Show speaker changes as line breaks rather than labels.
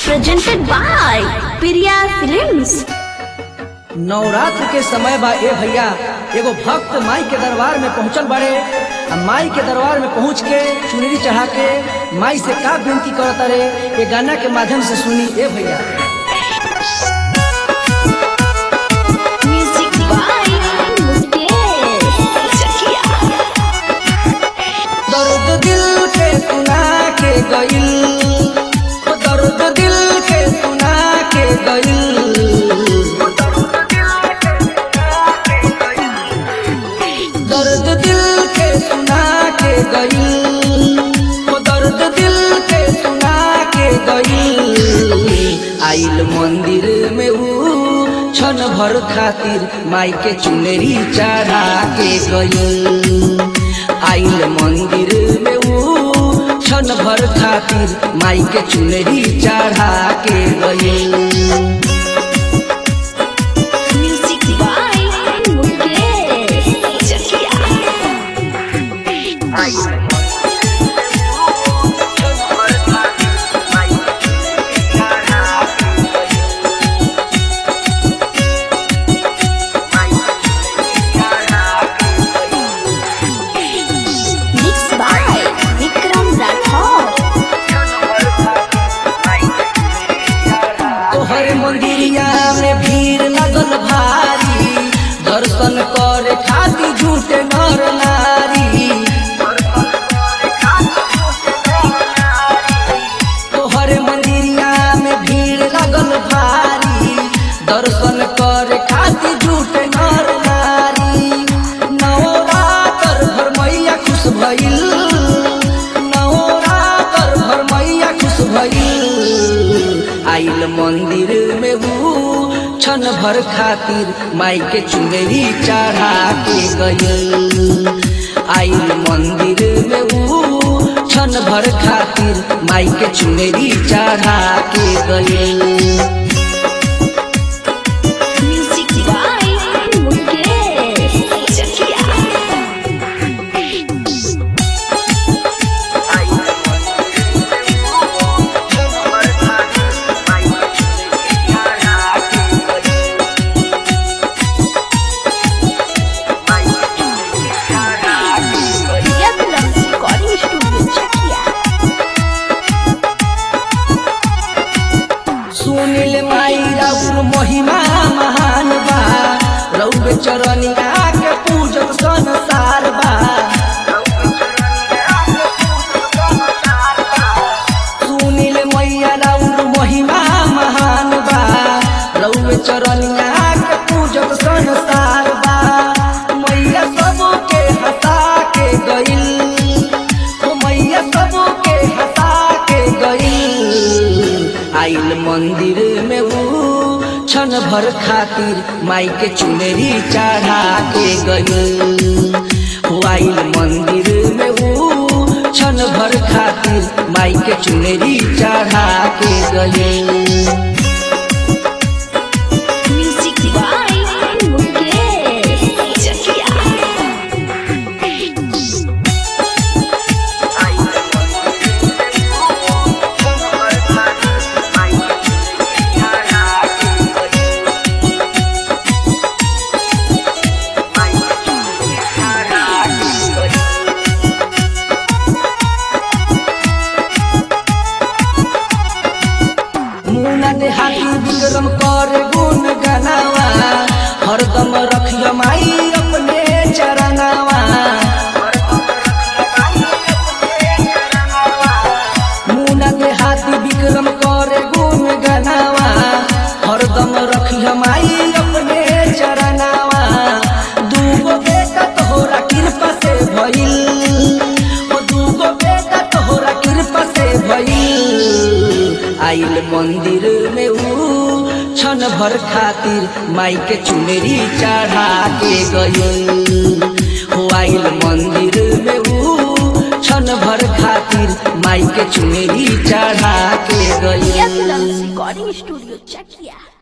presented by Priya Films.
Navratra के समय बा ए भैया एगो भक्त माई के दरबार में पहुंचल बड़े आ माई के दरबार में पहुंच के चुनरी चढ़ा के माई से का विनती करत रे ये गाना के माध्यम से सुनी ए भैया
Music by Mukesh Chakia.
दर्द दिल के सुना के गइल ओ दर्द दिल के सुना के गइल दर्द दिल के सुना के गइल ओ दर्द दिल के सुना के गइल आइल मंदिर में ऊ क्षण भर खातिर माई के चुनरी चढ़ा के गइल आइल मंदिर में ऊ क्षण भर खातिर माई के चुनरी चढ़ा के गइल
Music by Mukesh Chakia. Mixed by Vikram Rathore.
तोहर मंदिरिया में भीड़ लगल भारी दर्शन करे खातिर झूठे नर नारी तोहर मंदिरिया में भीड़ लगल भारी दर्शन करे खातिर झूठे नर नारी नवरात्र भर मैया खुश भइल नवरात्र भर मैया खुश भइल आइल मंदिर में ऊ क्षण भर खातिर माई के चुनरी चढ़ा के गइल आइल मंदिर में ऊ क्षण भर खातिर माई के चुनरी चढ़ा के गइल
Music by Mukesh Chakia. Priya Films Recording Studio Chakia.
सुनिल माई राउर महिमा महान बा रउर चरनिया के पूजन संसार बा सुनिल मैया राउर महिमा महान बा रउर चरनिया के पूजन संसार बा मैया सबके हंसा के गइल ओ मैया सबके हंसा के गइल आइल मंदिर में ऊ क्षण भर खातिर माई के चुनरी चढ़ा के गइल हो आइल मंदिर में ऊ क्षण भर खातिर माई के चुनरी चढ़ा के गइल
Music by Mukesh Chakia.
मुना देहाती विक्रम कर गुण गनावा हरदम रखियो माई अपने चरनावा मुना देहाती विक्रम कर गुण गनावा हरदम रखियो माई अपने चरनावा दूगो बेटा तोहरा कृपा से भइल ओ दूगो बेटा तोहरा कृपा से भइल आइल मंदिर में ऊ क्षण भर खातिर माई के चुनरी चढ़ा के गइल हो आइल मंदिर में ऊ क्षण भर खातिर माई के चुनरी चढ़ा के
Priya
गइल
Films Recording Studio Chakia.